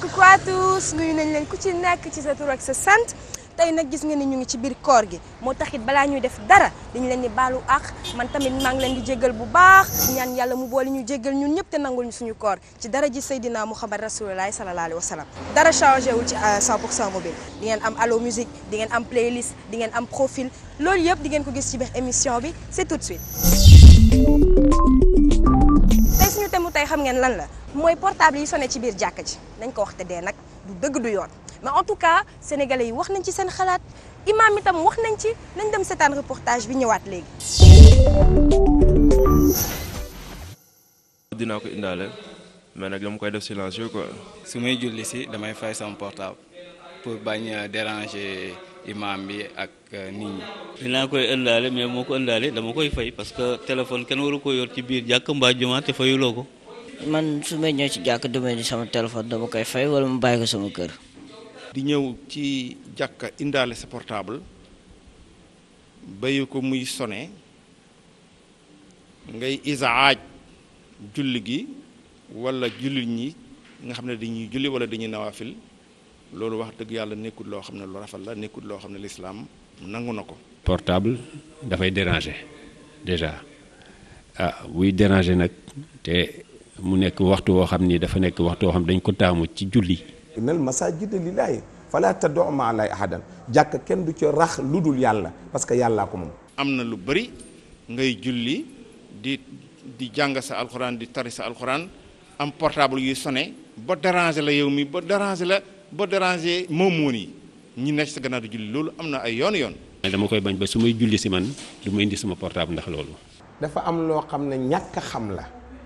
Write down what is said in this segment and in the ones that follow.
coucou à tous nuyu nañ leen ku ci nekk ci sa tur ak sa sant tey nag gis nga ni ñu ngi ci biir koor gi moo tax it balaa ñuy def dara dañu leen di baalu ak man tamit maa ngi leen di jéggal bu baax ñaan yàlla mu boole ñu jéggal ñun ñëpp te nangul ñu suñu koor ci dara ji Seydina Mouhamed Rasulullah sallallahu alayhi wa sallam dara changé wul ci 100 pour cent mobile di ngeen am allo musique di ngeen am playlist di ngeen am profil loolu yëpp di ngeen ko gis ci biir émission bi c'est tout de suite tey suñu thème tey xam ngeen lan la mooy portable yi sonné ci biir jàkka ji nañ ko wax te dee nag du dëgg du yoon mais en tout cas sénégalais yi wax nañ ci seen xalaat imam itam wax nañ ci nañ dem seetaan reportage bi ñëwaat léegi. dinaa ko indaale mais nag dama koy def silencieux quoi. su may julli si damay fay sama portable pour bañ a déranger imam bi ak nit ñi. dinaa koy ëndaale mais moo ko ëndaale dama koy fay parce que téléphone kenn waru ko yor ci biir jàkk mbaa jumaa te fayuloo ko. man su may ñëw ci jàkk damay ni sama téléphone dama koy fay wala mu bàyyi ko sama kër. di ñëw ci jàkka indaale sa portable bayu ko muy sone ngay isaaj julli gi wala jullit ñi nga xam ne dañuy julli wala dañuy nawaafil loolu wax dëgg yàlla nekkul loo xam ne lu rafet la nekkul loo xam ne lislaam nangu na ko portable dafay déranger déjà ah buy déranger nag te mu nekk waxtu woo xam ni dafa nekk waxtu woo xam dañ ko taamu ci julli innal masajida lillahi fala tad'u ma'a allahi ahadan jàkk kenn du ci rax lu dul yàlla parce que yàllaa ko moom am na lu bëri ngay julli di di jàng sa alxuraan di tari sa alxuraan am portable yuy sone ba déranger la yow mi ba déranger la ba déranger moomoon yi ñi nekk sa gannaaw di julli loolu am na ay yoon yoon dama koy bañ ba su may julli si man du ma indi sama portable ndax loolu dafa am loo xam ne ñàkk xam la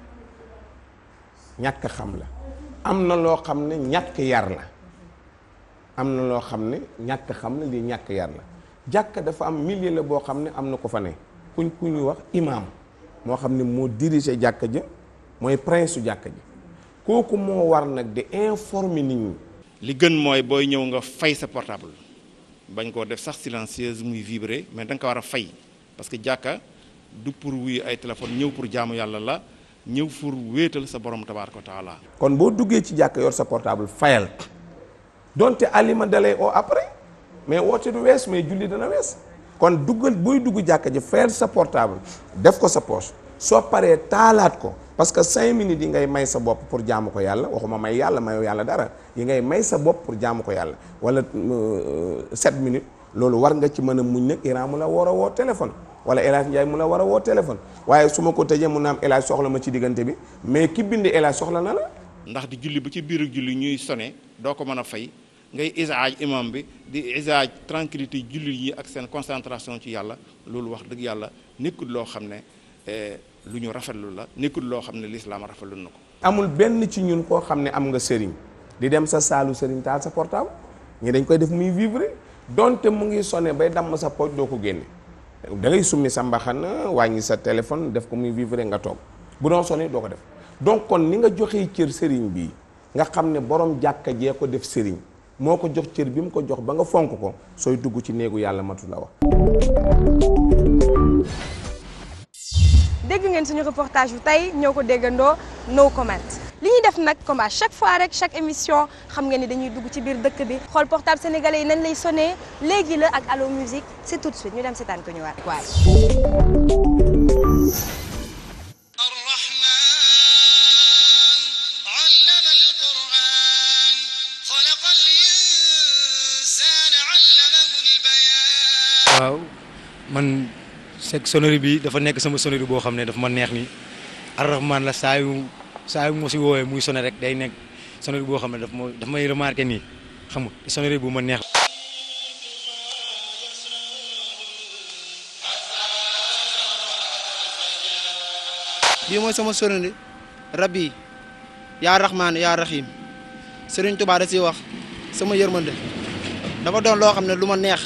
ñàkk xam la am na loo xam ne ñàkk yar la am na loo xam ne ñàkk xam la lii ñàkk yar la jàkk dafa am milieu la boo xam ne am na ko fa ne kuñ ku ñuy wax imam moo xam ne moo dirigé jàkka ja mooy prince su jàkka ji kooku moo war nag di informer nit ñi li gën mooy booy ñëw nga fay sa portable bañ koo def sax silencieuse muy vibrer mais da nga ko war a fay parce que jàkka du pour wuyu ay téléphone ñëw pour jaamu yàlla la ñëw pour wéetal sa borom tabaaraka wa taala kon boo duggee ci jàkk yor sa portable fayal donte alima dalay oo après mais woote du wees mais julli dana wees kon duggal booy dugg jàkka ji fayal sa portable def ko sa poche soo paree taalaat ko parce que cinq minutes yi ngay may sa bopp pour jaamu ko yàlla waxuma may yàlla mayoo yàlla dara yi ngay may sa bopp pour jaamu ko yàlla wala sept minutes loolu war nga ci mën a muñ nag Iran mu la war a woo téléphone wala El Hadj Ndiaye mu la war a woo téléphone waaye su ma ko tëjee mun na am El Hadj soxla ma ci diggante bi mais ki bind El Hadj soxla na la. ndax di julli ba ci biiru julli ñuy sone doo ko mën a fay ngay isaaj imam bi di isaaj tranquillité julli yi ak seen concentration ci yàlla loolu wax dëgg yàlla nekkul loo xam ne lu ñu rafetlu la nekkul loo xam ne lislaam rafetlu na ko. amul benn ci ñun koo xam ne am nga sëriñ di dem sa saalu sëriñ taal sa portable ñi dañ koy def muy vivre donte mu ngi sonné bay damm sa pooj doo ko génne. da ngay summi sa mbaxana wàññi sa téléphone def ko muy vivre nga toog bu doon sonné doo ko def donc kon ni nga joxee cër sëriñ bi nga xam ne borom jàkka jee ko def sëriñ moo ko jox cër bi mu ko jox ba nga fonk ko sooy dugg ci néegu yàlla matu la wax. dégg ngeen suñu reportage bu tey ñoo ko déggandoo no comment li ñuy def nag comme à chaque fois rek chaque émission xam ngeen ni dañuy dugg ci biir dëkk bi xool portable sénégalais yi nañ lay sonné léegi la ak allo musique c'est tout de suite ñu dem seetaan ko ñëwaat waaye. waaw man sek sonnerie bi dafa nekk sama sonnerie boo xam ne dafa ma neex ni arrahman la saa yu saa yu ma si woowee muy sonné rek day nekk sonnerie boo xam ne daf ma daf may remarqué nii xam nga sonnerie bu ma neex. bii mooy sama sonnerie rabbi yaa rahmaan yaa rahim Serigne Touba da siy wax sama yërmande dafa doon loo xam ne lu ma neex.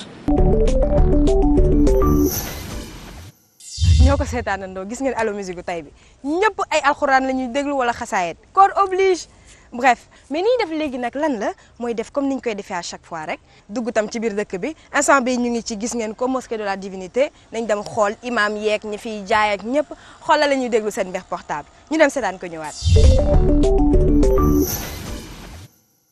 ñoo ko seetaanandoo gis ngeen allo musique gu tey bi ñëpp ay alxuraan la ñuy déglu wala xasaayet corps oblige bref mais ni ñuy def léegi nag lan la mooy def comme ni ñu koy defee à chaque fois rek dugg tam ci biir dëkk bi instant bi ñu ngi ci gis ngeen ko mosquée de la divinité nañ dem xool imam yeeg ñi fiy jaay ak ñëpp xoolal la ñuy déglu seen mbir portable ñu dem seetaan ko ñëwaat.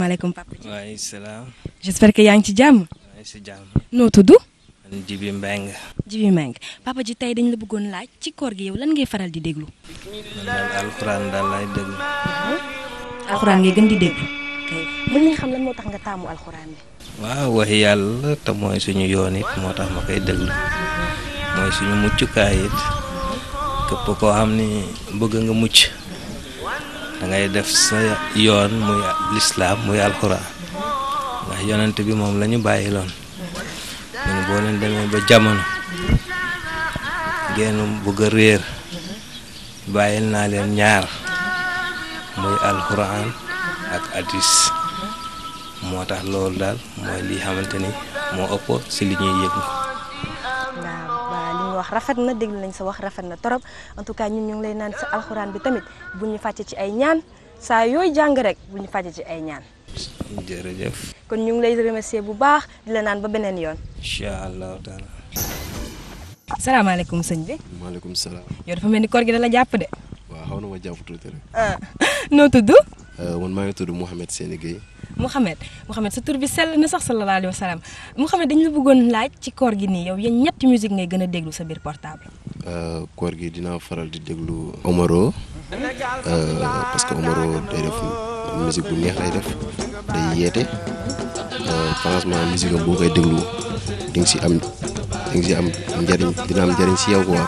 salaamaaleykum papa ji. waaleykum salaam. j'espère que yaa ngi ci jàmm. maa ngi si jàmm. noo tudd. man Jibi Mbeng. Jibi Meng papa ji tey dañ la bëggoon laaj ci koor gi yow lan ngay faral di déglu. man daal alxuraan daal lay déglu. alxuraan ngay gën di déglu. kay mën nañ xam lan moo tax nga taamu alxuraan bi. waaw waxi yàlla te mooy suñu yoon it moo tax ma koy déglu mooy suñu muccukaay it képp koo xam ni bëgg nga mucc da ngay def sa yoon muy lislaam muy alxuraan ndax yonent bi moom la ñu bàyyi loon ñun boo leen demee ba jamono ngeen bëgg a réer bàyyil naa leen ñaar muy alxuraan ak hadis moo tax loolu daal mooy li xamante ni moo ëpp si li ñuy yëg waaw li nga wax rafet na déglu nañ sa wax rafet na torop en tout cas ñun ñu ngi lay naan sa alxuraan bi tamit bu ñu fàcce ci ay ñaan saa yooyu jàng rek bu ñu fàcce ci ay ñaan. jërëjëf kon ñu ngi lay remercier bu baax di la naan ba beneen yoon. incha allahu taala salaamaaleykum sëñ bi. maaleykum salaam. yow dafa mel ni koor gi da la jàpp de. waaw xaw na ma jàpp tuuti rek. noo tudd. man maa ngi tudd Mouhamed Seyni Gueye. Mouhamed Mouhamed sa tur bi sell na sax sallallahu alayhi wa sallam Mouhamed dañu la bëggoon laaj ci koor gi nii yow yéen ñetti musique ngay gën a déglu sa biir portable. koor gi dinaa faral di déglu Omaro parce que Omaro day def musique bu neex lay def day yeete franchement musique am boo koy déglu di nga si am di nga si am njëriñ dina am njëriñ si yow quoi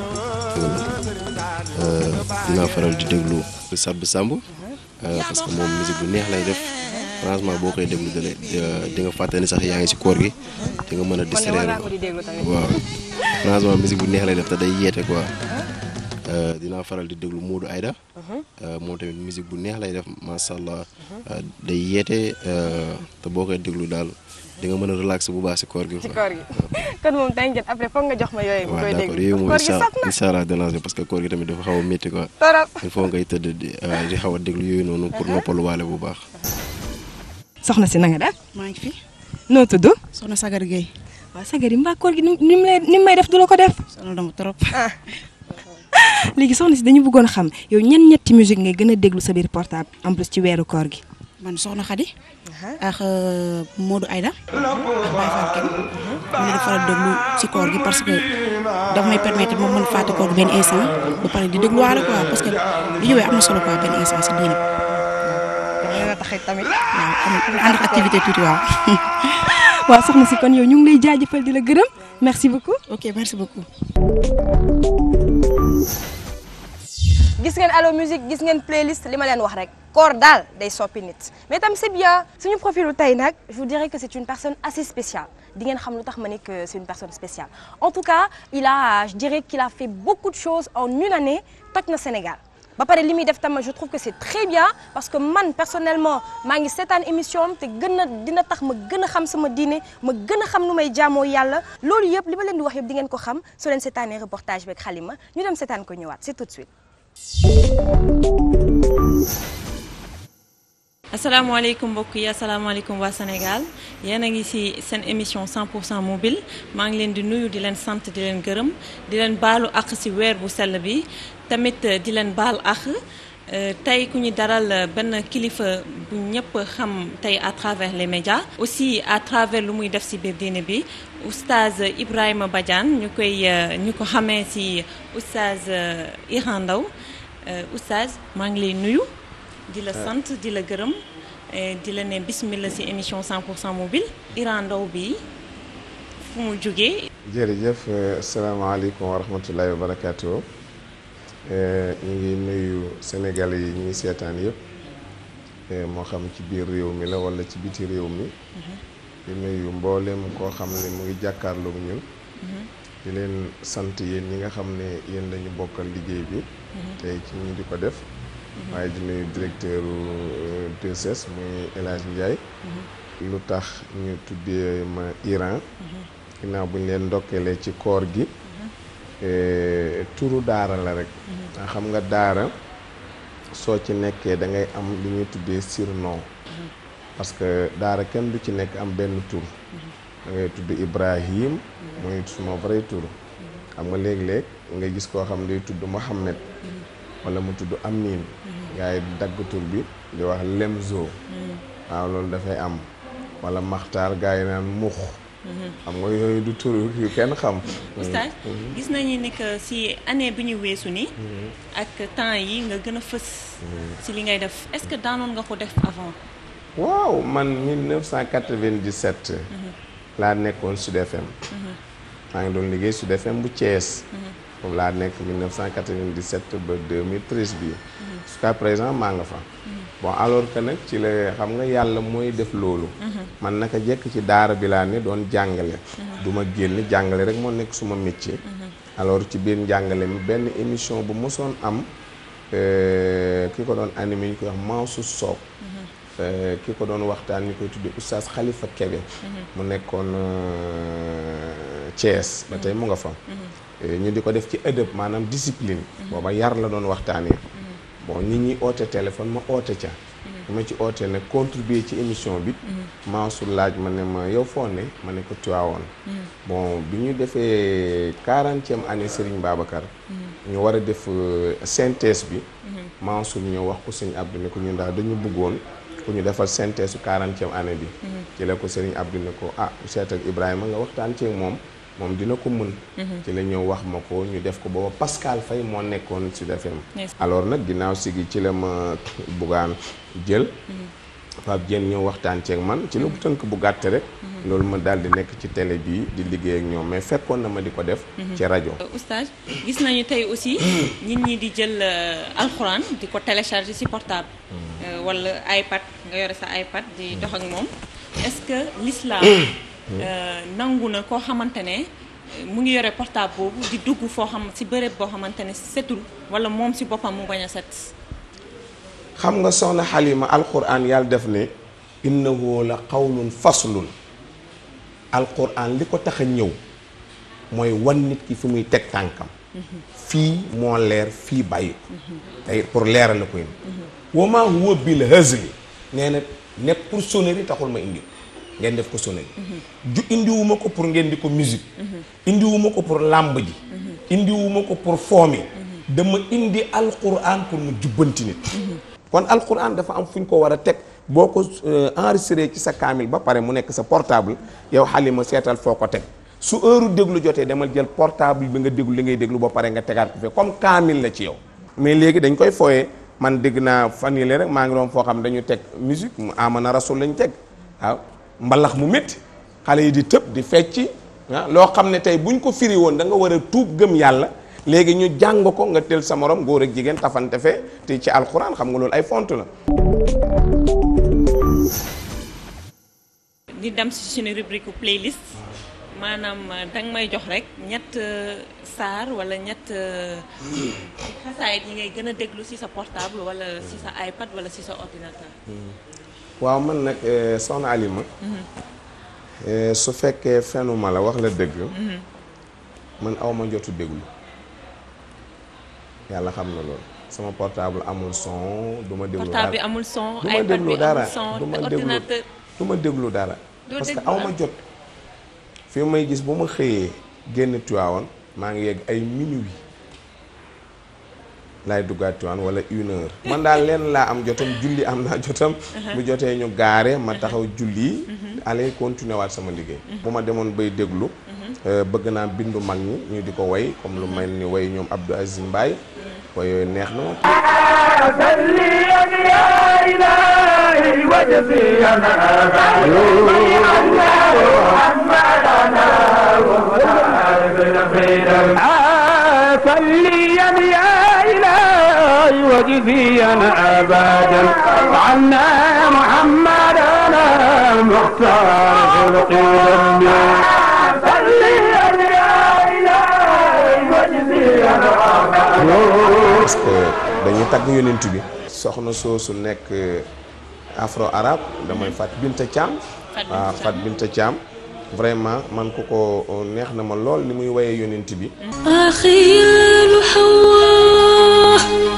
dinaa faral di déglu Sab Samb parce que moom musique bu neex lay def franchement boo koy déglu dale di nga fàtte ni sax yaa ngi si koor gi di nga mën a distraire waaw franchement musique bu neex lay def te day yeete quoi dinaa faral di déglu Moodu Aida moom tamit musique bu neex lay def macha allah day yeete te boo koy déglu daal di nga mën a relax bu baax si koor gi. ci koor gi kon moom tànn après foog nga jox ma yooyu. bu koy déglu yooyu moom koor gi saf na incha allah déranger parce que koor gi tamit dafa xaw a métti quoi. torop il faut ngay tëdd di di xaw a déglu yooyu noonu pour noppalu waale bu baax. soxna si na nga def. maa ngi fi. noo tudd. soxna Sagar Gueye. waaw Sagar yi mbaa koor gi ni mu lay ni mu may def du la ko def. sonal dama trop. léegi soxna si dañu bëggoon xam yow ñan ñetti musique ngay gën a déglu sa biir portable en plus ci weeru koor gi. man soxna Khady. ak Modou Aida. ak Baye Fall Ken. mu leen faral déglu ci koor gi parce que daf may permettre moom mën fàtte koor gi benn instant ba pare di dégluwaale quoi parce que li ñu woowee am na solo quoi benn instant si diine. dina taxit tamit. waaw am ànd ak activité tuuti waaw. waaw soxna si kon yow ñu ngi lay jaajëfal di la gërëm merci beaucoup. ok merci beaucoup. gis ngeen Allo Musique gis ngeen playlist li ma leen wax rek koor daal day soppi nit mais tam c'est bien suñu profilu tey nag je vous dirais que c'est une personne assez spéciale di ngeen xam lu tax ma ne que c'est une personne spéciale en tout cas il a je dirais qu'il a fait beaucoup de choses en une année toj na Sénégal ba pare li muy def tam je trouve que c'est très bien parce que man personnellement maa ngi seetaan émission am te gën a dina tax ma gën a xam sama diine ma gën a xam nu may jaamoo yàlla loolu yëpp li ma leen di wax yëpp di ngeen ko xam soo leen seetaanee reportage beeg xalima ñu dem seetaan ko ñëwaat c'est tout de suite asalaamaaleykum mbokk yi asalaamaaleykum waa Sénégal yéen a ngi ci seen émission 100 pour cent mobile maa ngi leen di nuyu di leen sant di leen gërëm di leen baalu àq ci weer bu sell bi tamit di leen baal àq tey ku ñu daral benn kilifa bu ñëpp xam tey à travers les médias aussi à travers lu muy def ci biir diine bi oustaz Ibrahima Badiane ñu koy ñu ko xamee ci oustaz Iran Ndaw oustaz maa ngi lay nuyu di la sant di la gërëm di la ne bismillah ci émission 100 pour cent mobile Iran Ndaw bi fu mu jógee jërëjëf asalaamaaleykum wa rahmatullahi wa barakaatu ñu ngi nuyu Sénégalais yi ñuy seetaan yëpp moo xam ci biir réew mi la walla ci biti réew mi di nuyu mboolem koo xam ne mu ngi jàkkaarloog ñun di leen sant yéen ñi nga xam ne yéen lañu bokkal liggéey bi tey ci ñu di ko def waaye di nuyu directeur 2S muy El Hadj Ndiaye lu tax ñu tuddee ma Iran ginnaaw bu ñu leen ndokkeelee ci koor gi turu daara la rek nga xam nga daara soo ci nekkee da ngay am li ñuy tuddee surnom parce que daara kenn du ci nekk am benn tur da ngay tudd Ibrahim muy suma vrai tur xam nga léeg-léeg nga gis koo xam day tudd Mohammed wala mu tudd Amin gars yi dagg tur bi di wax Lemzo waaw loolu dafay am wala maxtaar gars yi naan mux xam nga yooyu du tur yu kenn xam oustaz gis nañu ni que si année bi ñu weesu ni ak temps yi nga gën a fës si li ngay def est-ce que daanoon nga ko def avant waaw man 1997 laa nekkoon Sud FM maa ngi doon liggéey Sud FM bu Thiès foofu laa nekk 1997 ba 2013 bi jusqu'à présent maa nga fa bon alors que nag ci la xam nga yàlla mooy def loolu man naka jekk ci daara bi laa ne doon jàngale du ma génn jàngale rek moo nekk suma métier alors ci biir njàngale mi benn émission bu mosoon am ki ko doon animé ñu koy wax Mansour Sow ki ko doon waxtaan ñu koy tuddee oustaz Khalifa Kebe mu nekkoon Thiès ba tey mu nga fa ñu di ko def ci ëdëb maanaam discipline booba yar la doon waxtaanee bon nit ñi oote téléphone ma oote ca ma ci oote ne contribuer ci émission bi Mansour laaj ma ne ma yow foo ne ma ne ko Tiwaawoon bon bi ñu defee quarantième année Serigne Babacar ñu war a def synthèse bi Mansour ñëw wax ko sëñ Abdou ne ko ñun daal dañu bëggoon ku ñu defal synthèse su quarantième année bi ci la ko Serigne Abdou ne ko ah seetal Ibrahima nga waxtaan ci moom moom dina ko mën ci la ñëw wax ma ko ñu def ko booba Pascal Faye moo nekkoon Sud FM alors nag ginnaaw sigi ci la ma buggaan jël Pape Diène ñëw waxtaan ceeg man ci lu tënk bu gàtt rek loolu ma daal di nekk ci télé bi di liggéey ak ñoom mais fekkoon na ma di ko def ci rajo oustaz gis nañu tey aussi nit ñi di jël alxuraan di ko télécharger ci portable wala iPad nga yore sa iPad di dox ak moom est-ce que l'islam nangu na koo xamante ne mu ngi yore portable boobu di dugg foo xam ci bërëb boo xamante ne setul wala moom ci boppam mu bañ a set xam nga soxna Xalima alquran yàlla def ne innahu la qawlun faslun alquran li ko tax a ñëw mooy wan nit ki fi muy teg tànkam fii moo leer fii bàyyi ko tey pour leeral la ko indi wa maa huwa bil hazli nee na nekk pour sonnerie taxul ma indi ngeen def ko sonnerie ju indiwuma ko pour ngeen di ko musique indiwuma ko pour làmb ji indiwuma ko pour foomi dama indi alquran pour mu jubbanti nit kon alquran dafa am fu ñu ko war a teg boo ko enregistré ci sa kaamil ba pare mu nekk sa portable yow xalima seetal foo ko teg su heure déglu jotee demal jël portable bi nga déglu li ngay déglu ba pare nga tegaat ko fe comme kaamil la ci yow mais léegi dañ koy fooyee man dégg naa fan yii rek maa ngi doon foo xam dañu teg musique mu amana rasul lañ teg waaw mbalax mu métti xale yi di tëb di fecci ah loo xam ne tey buñ ko firi woon da nga war a tuub gëm yàlla léegi ñu jàng ko nga tel sa morom góor ak jigéen tafante fee te ci alxuraan xam nga loolu ay font la. di dem ci suñu rubrique playlist maanaam danga may jox rek ñett saar wala ñett xasaayit yi ngay gën a déglu ci sa portable wala ci sa iPad wala ci sa ordinateur. waaw man nag soxna Alima. su fekkee fenuma la wax la dëgg. man aw ma jotu déglu. yàlla xam na loolu sama portable amul son du ma déglu dara portable bi amul son du ma iPad déglu bi dara amul son du ma déglu ordinateur du ma déglu dara Doo parce que déglu aw ma dara. jot fi may gis bu ma xëyee génn Tivaouane maa ngi yegg ay minuit laay duggaat Tivaouane wala une heure man daal lenn laa am jotam julli am naa jotam bu jotee ñu gaare ma taxaw julli allez continuer waat sama liggéey bu ma demoon bay déglu euh, bëgg naa bindu mag ñi ñu di ko way comme lu mel ni way ñoom Abdou Aziz Mbaye way yooyu neex na ma صليا يا إلهي وجزيا أبدا عنا محمدا مختار القدم صليا يا إلهي وجزيا parce que dañuy tagg yonent bi soxna soosu nekk afro arabe damay Fat Binta Thiam waaw Fat Binta Thiam vraiment man ku ko neex na ma lool ni muy woyee yonent bi أخيال حواء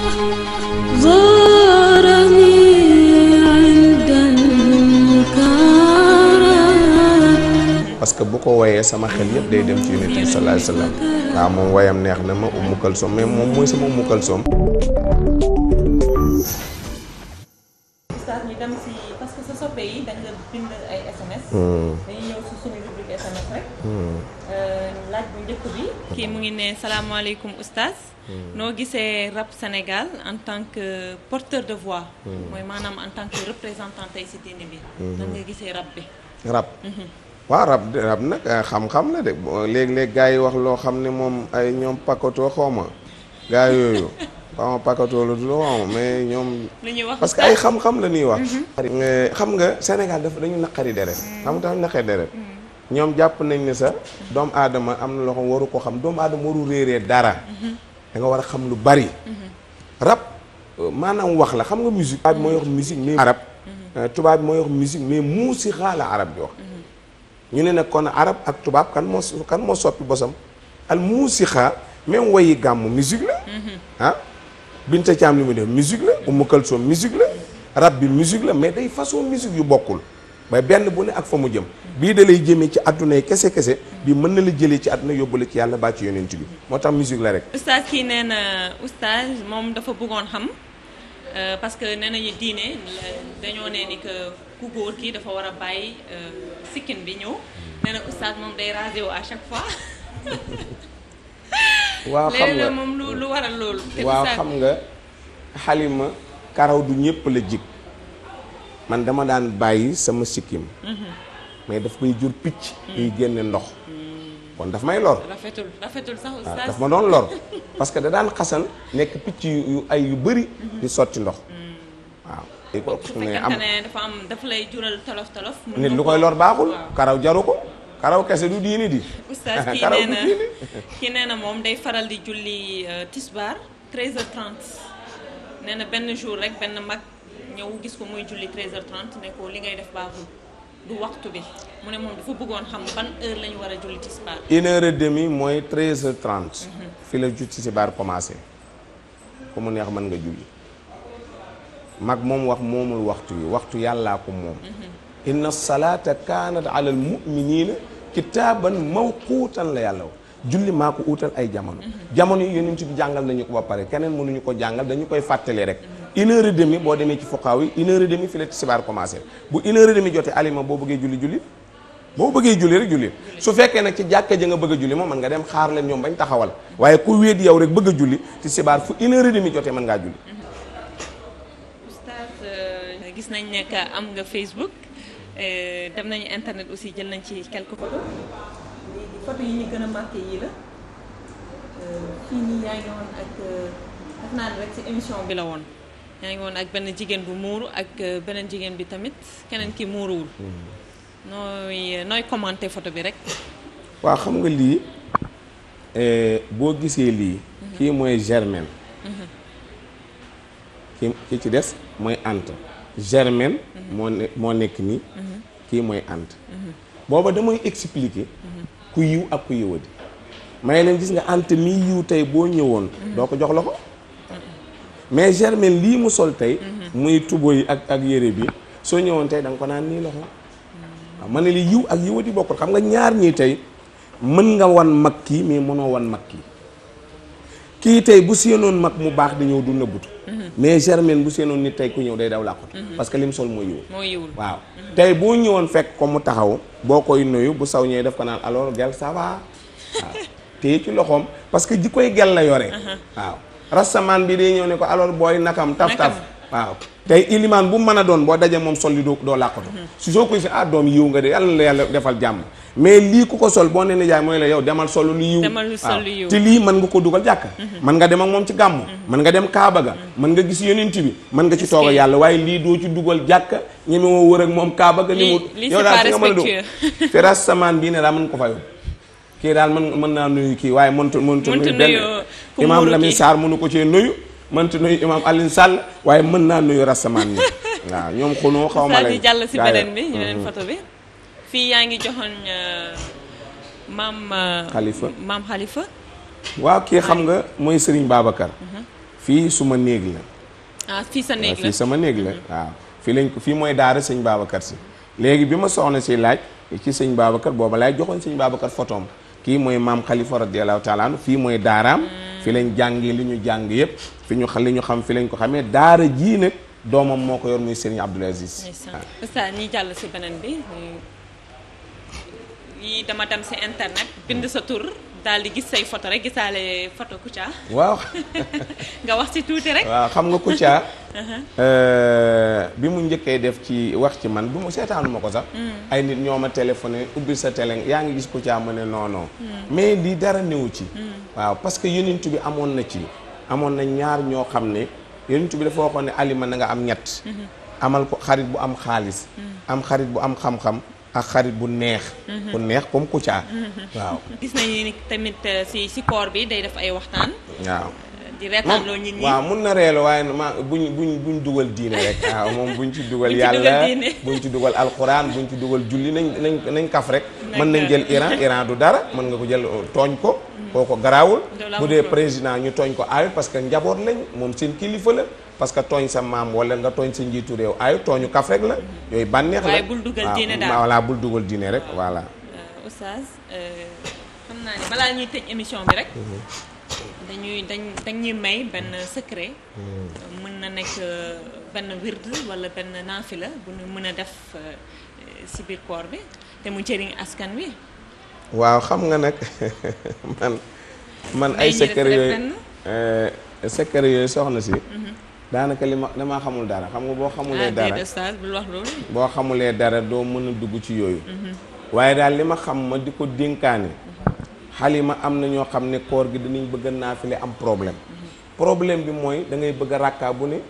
زارني عند المكارم parce que bu ko woyee sama xel yëpp day dem ci yonent bi sallallahu alayhi wa sallam waaw moom woyam neex na ma Umu Kalsoom mais moom mooy sama Umu Kalsoom Oustaz ñu dem ci parce que sa soppe yi da nga bind ay SMS. dañuy ñëw si suñu rubrique SMS rek. laaj bu njëkk bi. kii mu ngi ne salaamaaleykum oustaz. noo gisee rap Sénégal en tant que porteur de voix. mooy maanaam en tant que représentant tey si diine bi. nan nga gisee rap bi. rab waaw rab rab nag xam-xam la de léeg-léeg gars yi wax loo xam ne moom ay ñoom pakatoo xaw ma gars yooyu xaw ma pakatoo la du la xaw ma mais ñoom lu ñuy wax parce que ay xam-xam la ñuy wax xam nga Sénégal dafa dañu naqari deret xam nga tax naqari deret ñoom jàpp nañ ne sa doomu aadama am na loo xam waru ko xam doomu aadama waru réeree dara da nga war a xam lu bari rab maanaam wax la xam nga musique tubaab bi mooy wax musique mais arab tubaab bi mooy wax musique mais muusiqa la arab bi wax ñu ne nag kon arab ak tubaab kan moo kan moo soppi bosam al muusiqa même wayi gàmm musique la ah Binta Thiam li muy def musique la Umu Kalsoom musique la rab bi musique la mais day façon musique yu bokkul ba benn bu ne ak fa mu jëm bii da lay jëmee ci àdduna yi kese kese bi mën na la jëlee ci àdduna yóbbu la ci yàlla baa ci yonent bi moo tax musique la rek oustaz kii nee na oustaz moom dafa bëggoon xam parce que nee nañu diine dañoo nee ni que ku góor kii dafa war a bàyyi sikkin bi ñëw nee na oustaz moom day rasé wu à chaque fois. waaw xam nga moom lu lu waral loolu. waaw xam nga xalima karaw du ñëpp la jig man dama daan bàyyi sama sikkim mais daf may jur picc yuy génne ndox kon daf may lor rafetul rafetul sax waaw oustaz daf ma doon lor parce que da daan xasan nekk picc yu ay yu bëri di sotti ndox waaw su mais am fekkente ne dafa am dafa lay jural tolof tolof. mun nit nga lu ko- koy lor baaxul waaw. karaw jaru ko karaw kese du diini di oustaz kii karaw nee du na diini kii nee na moom day faral di julli euh, tisbaar 13h30 nee na benn jour rek benn mag ñëw gis ko muy julli 13h30 ne ko li ngay def baaxul du waxtu bi mu ne moom dafa bëggoon xam ban heure la ñu war a julli tisbaar. une heure et demie mooy treize heures trente fi la jut si baar commencé ku mu neex mën nga julli mag moom wax moomul waxtu yi waxtu yàllaa ko moom inna salata kaanat ala al muminina kitaaban mawquutan la yàlla wax julli maa ko uutal ay jamono jamono yi yonent bi jàngal nañu ko ba pare keneen mënuñu ko jàngal dañu koy fàttali rek une heure et demie boo demee ci fuqaaw yi une heure et demie fi la tisbaar commencé bu une heure et demie jotee alima boo bëggee julli julli boo bëggee julli rek julli su fekkee nag ci jàkka ja nga bëgg a julli moom mën nga dem xaar leen ñoom bañ taxawal waaye ku wéet yow rek bëgg a julli ci sibaar fu une heure et demie jotee mën ngaa julli oustaz euh, gis nañ ne que am nga Facebook euh, dem nañu internet aussi jël nañ ci quelques photos léegi photo yi ñu gën a marqué yii la Euh, fii nii yaa ngi woon ak euh, def naa ne rek ci émission bi la woon yaa ngi woon ak benn jigéen bu muuru ak euh, beneen jigéen bi tamit keneen ki muuruwul nooy nooy commenté photo bi rek waaw xam nga lii eh, boo gisee lii kii mooy Germaine ki ki ci des mooy Anta Germaine moo ne moo nekk nii kii mooy Anta booba damay expliquer ku yiw ak ku yiwadi may leen gis nga Anta mii yiw tey boo ñëwoon doo ko jox la ko mais Germaine lii mu sol tey muy tubo yi ak ak yére bi soo ñëwoon tey da nga ko naan nii loxo waaw ma ne li yiw ak yiwadi bokkul xam nga ñaar ñii tey mën nga wan mag kii mais mënoo wan mag kii kii tey bu séenoon mag mu baax di ñëw du nëbbutu mais Germaine bu séenoon nit tey ku ñëw day daw làqatu parce que lim sol moo yiw moo yiwul waaw tey boo ñëwoon fekk ko mu taxaw boo koy nuyu bu saw ñëwee def ko naan alors gel ça va waaw téye ci loxoom parce que ji koy gel la yore waaw rastamaan bi day ñëw ne ko alors booy nakam taf taf waaw tey ilimaan bu mën a doon boo dajee moom sol li doo doo làqatu si soo koy si ah doom yiw nga de yàlla na la yàlla defal jàmm mais lii ku ko sol boo nee ne jaay mooy la yow demal solu lu yiw Demal lu sol waaw lu yiw. te lii mën nga ko dugal jàkk mën nga dem ak moom ci gàmmu mën nga dem kaaba ga mën nga gis yonent bi mën nga ci toog ak yàlla waaye lii doo ci dugal jàkk ñeme woo wër ak moom kaaba ga ni mu Lii- lii yow c'est daal pas fi nga mën a dugg respectueux. fi ras samaan bii ne daal mën ko fa yóbbu kii daal mën mën naa nuyu kii waaye mëntu mëntu Mëntu nuyu benn nuyu ku imaam muuru Lamine kii. Sarr mënu ko cee nuyu mëntu nuyu imaam Alioune Sall waaye mën naa nuyu ras samaan nii waaw ñoom xunoo xaw ma oustaz lañ di jàll si gaa yi. beneen bi ñu beneen photo bi fii yaa ngi joxoon euh, maam euh, Khalifa. maam Khalifa waaw kii xam nga mooy Serigne Babacar fii suma néeg la ah fii sa néeg waaw la fii sama néeg la waaw fii lañ ko fii mooy daara sëñ Babacar si léegi bi ma soxna si laaj ci sëñ Babacar booba laay joxoon sëñ Babacar photom kii mooy maam Khalifa radiallahu taala anhu fii mooy daaraam fi lañ jàngee li ñu jàng yëpp fi ñu xa- li ñu xam fi lañ ko xamee daara jii nag doomam moo ko yor muy Serigne Abdoul Aziz ndeysaan oustaz ñi jàll si beneen bi lii dama dem si internet bind sa tur daal di gis say photo rek gisaale photo Kouthia waaw nga wax si tuuti rek waaw xam nga Kouthia Uh-huh. euh, bi mu njëkkee def ci wax ci man du mu seetaanu ma ko sax Mm. ay nit ñoo ma téléphoné ubbi sa télé yaa ngi gis Kouthia ma ne non non Mm. mais lii dara néew ci Mm. waaw parce que yonent bi amoon na ci amoon na ñaar ñoo xam ne yonent bi dafa waxoon ne alima na nga am ñett Mhm. amal ko xarit bu am xaalis am xarit bu am xam-xam ak xarit bu neex Mhm. bu neex comme Kouthia Mhm. waaw gis nañu ni tamit euh, si si koor bi day def ay waxtaan waaw di reetaanloo nit ñi waaw mun na reelu waaye ma buñ buñ buñ dugal diine rek waaw moom buñ ci dugal Buñ ci dugal yàlla diine. buñ ci dugal alxuraan buñ ci dugal julli nañ nañ nañ kaf rek mën nañ D'accord. jël Iran Iran du dara mën nga ko jël tooñ ko kooko garaawul Loolu bu amul dee problème. président ñu tooñ ko aayu parce que njaboot lañ moom seen kilifa la parce que tooñ sa maam wala nga tooñ sa njiitu réew aayu tooñu kaf rek la yooyu bànneex la Waaye bul dugal waaw, diine daal. voilà bul dugal diine rek voilà Euh, oustaz euh, xam naa ne balaa ñuy tëj émission bi rek dañuy dañ dañuy may benn secret mën na nekk euh, benn wird wala benn naafila bu ñu mën a def euh, si biir koor bi te mu jëriñ askan wi waaw xam nga nag man man May ay ñu secret def yooyu benn. euh, secret yooyu soxna si Mhm. daanaka li ma damaa xamul dara xam nga boo xamulee ah dara déedéet oustaz bul wax loolu boo xamulee dara doo mën a dugg ci yooyu Mhm. waaye daal li ma xam ma di ko dénkaane xalima am na ñoo xam ne koor gi dinañ bëgg a naafile am problème problème bi mooy da ngay bëgg a rakkaa bu ne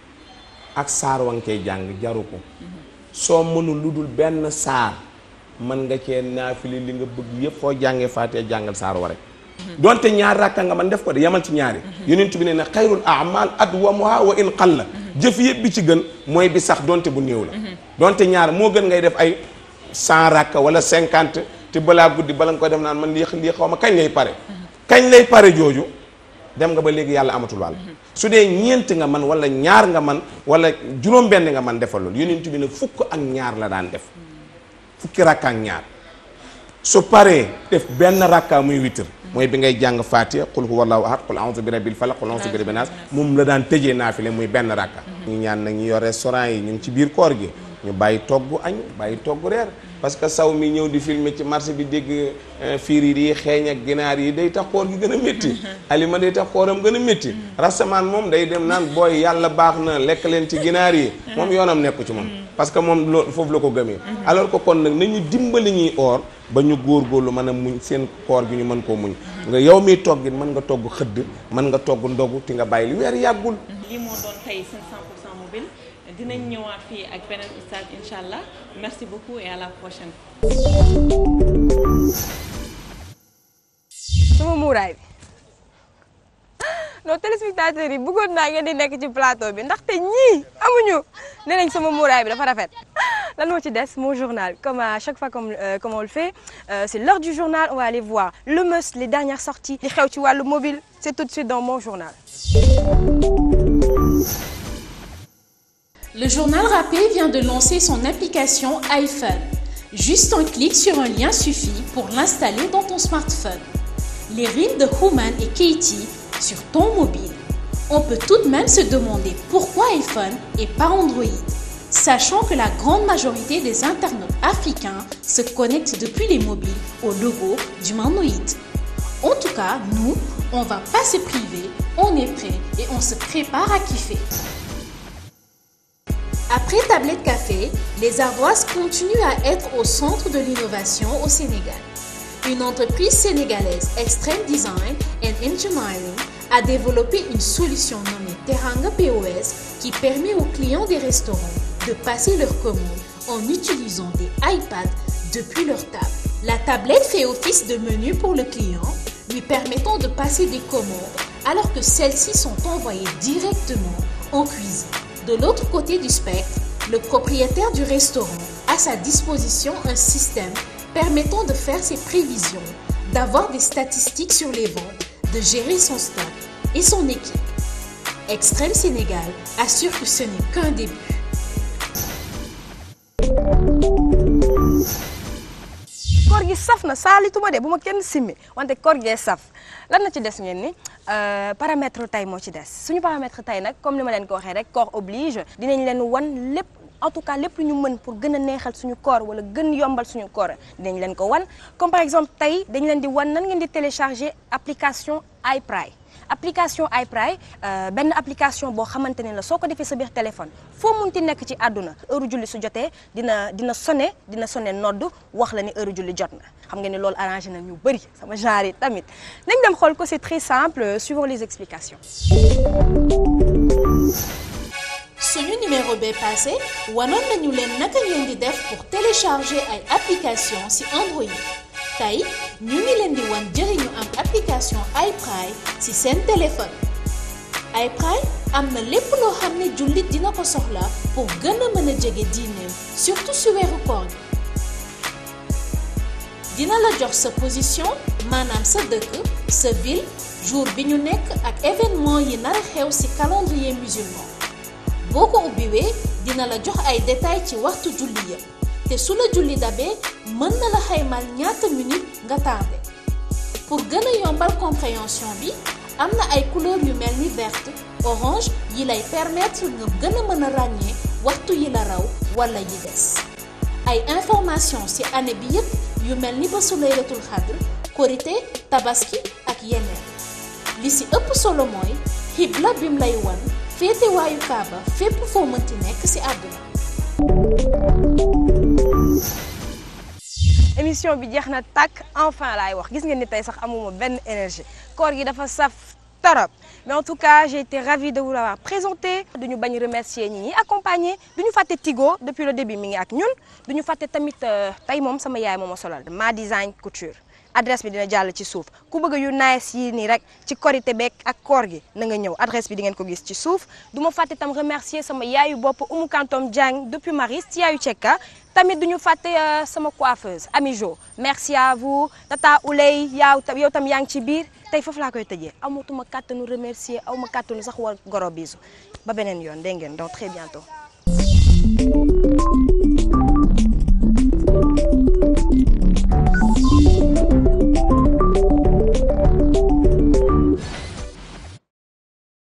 ak saar wa nga koy jàng jaru ko soo mënul lu dul benn saar mën nga cee naafile li nga bëgg yëpp foo jàngee faatee jàngal saar wa rek donte ñaar rakka nga man def ko de yamal ci ñaari yonent bi ne ne xayrul amal adwamuha wa in qalla jëf yëpp bi ci gën mooy bi sax donte bu néew la donte ñaar moo gën ngay def ay cent rakka wala cinquante te balaa guddi bala nga koy def naan man lii lii xaw ma kañ lay pare kañ lay pare jooju dem nga ba léegi yàlla amatul wàll su dee ñeent nga man wala ñaar nga man wala juróom benn nga man defal loolu yonent bi ne fukk ak ñaar la daan def fukki rakka ak ñaar su paree def benn rakka muy witr mooy bi ngay jàng Fatiha qul huwallahu ahad qul a'udhu bi rabbil falaq qul a'udhu bi rabbin nas moom la daan tëjee naafile muy benn rakka ñu ñaan nag ñu yor restaurant yi ñu ngi ci biir koor gi ñu bàyyi togg añ bàyyi togg reer parce que saw mi ñëw di filmer ci marché bi dégg fiir yi xeeñ ak ginaar yi day tax koor gi gën a métti alima day tax kooram gën a métti rastamaan moom day dem naan booy yàlla baax na lekk leen ci ginaar yi moom yoonam nekku ci moom parce que moom loolu foofu la ko gëmee alors que kon nag nañu dimbali ñuy oor ba ñu góorgóorlu mën a muñ seen koor gi ñu mën koo muñ nga yow miy toggit mën nga togg xëdd mën nga togg ndogu ti nga bàyyi li weer yàggul lii moo doon tey seen 100% mobile dinañ ñëwaat fii ak beneen oustaz incha allah merci beaucoup et à la prochaine. sama muuraay bi non téléspectateurs yi bëggoon naa ngeen di nekk ci plateau bi ndaxte ñii amuñu nee nañ sama muuraay bi dafa rafet lan moo ci des mon journal comme à chaque fois comme euh, comme on le fait euh, c'est l'heure du journal on va aller voir le must les dernières sorties li xew ci wàllu mobile c'est tout de suite dans mon journal Le journal Rappé vient de lancer son application iPhone. Juste un clic sur un lien suffit pour l'installer dans ton smartphone. Les rimes de Human et Katie sur ton mobile. On peut tout de même se demander pourquoi iPhone et pas Android, sachant que la grande majorité des internautes africains se connectent depuis les mobiles au logo du humanoïde. En tout cas, nous, on va pas se priver, on est prêt et on se prépare à kiffer. Après Tablette Café, les Ardoises continuent à être au centre de l'innovation au Sénégal. Une entreprise sénégalaise Extreme Design and Engineering a développé une solution nommée Teranga POS qui permet aux clients des restaurants de passer leurs commandes en utilisant des iPads depuis leur table. La tablette fait office de menu pour le client, lui permettant de passer des commandes alors que celles-ci sont envoyées directement en cuisine. De l'autre côté du spectre, le propriétaire du restaurant a à sa disposition un système permettant de faire ses prévisions, d'avoir des statistiques sur les ventes, de gérer son stock et son équipe. Extrême Sénégal assure que ce n'est qu'un début. koor gi saf na saalituma de bu ma kenn simmi wante koor gee saf lan na ci des ngeen ni paramètre tey moo ci des suñu paramètre tey nag comme ni ma leen ko waxee rek koor oblige dinañ leen wan lépp en tout cas lépp lu ñu mën pour gën a neexal suñu koor wala gën yombal suñu koor dinañ leen ko wan comme par exemple tey dañ leen di wan nan ngeen di télécharger application iPray application iPray benn application boo xamante ne la soo ko defee sa biir téléphone foo munti nekk ci àdduna heure julli su jotee dina dina sonné dina sonné nodd wax la ni heure julli jot na xam nga ni loolu arrangé na ñu bëri sama genre yi tamit nañ dem xool ko c'est très simple suivons les explications suñu numéro bee passé wanoon nañu leen naka ngeen di def pour télécharger ay application ci Android tey ñu ngi leen di wan jëriñu am application iPray ci seen téléphone iPray am na lépp loo xam ne jullit dina ko soxla pour gën a mën a jege diineem surtout ci weeru koor gi dina la jox sa position maanaam sa dëkk sa ville jour bi ñu nekk ak événement yi nar a xew ci calendrier musulman boo ko ubbiwee dina la jox ay détails ci waxtu julli yëpp te su la julli dabee mën na la xaymal ñaata minute nga tardé pour gën a yombal compréhension bi am na ay couleurs yu mel ni verte orange yi lay permettre nga gën a mën a ràññee waxtu yi la raw wala yi des ay information ci année bi yépp yu mel ni bésu laylatul xadr korité tabaski ak yeneen li ci ëpp solo mooy xibla bim lay wan féetewaayu kaaba fépp foo mënti nekk ci àdduna émission bi jeex na tàkk enfin laay wax gis ngeen ni tey sax amuma benn énergie koor gi dafa saf torop mais en tout cas j'ai été ravie de vous l'avoir présenté duñu bañ remercier ñi ñi accompagné duñu fàtte Tigo depuis le début mi ngi ak ñun duñu fàtte tamit tey moom sama yaay mooma solal ma design couture adresse bi dina jàll ci suuf ku bëgg yu nice yi nii rek ci korité beeg ak koor gi na nga ñëw adresse bi di ngeen ko gis ci suuf du ma fàtte tam remercier sama yaayu bopp Oumou Kantom Diang depuis Maris ci yaayu Cekka tamit duñu fàtte sama coiffeuse Ami Jo merci à vous Tata Ouley yaaw yow tam yaa ngi ci biir tey foofu laa koy tëjee amatuma kàttanu remercier aw ma kàttanu sax war goro bisu ba beneen yoon dégg ngeen donc très bientôt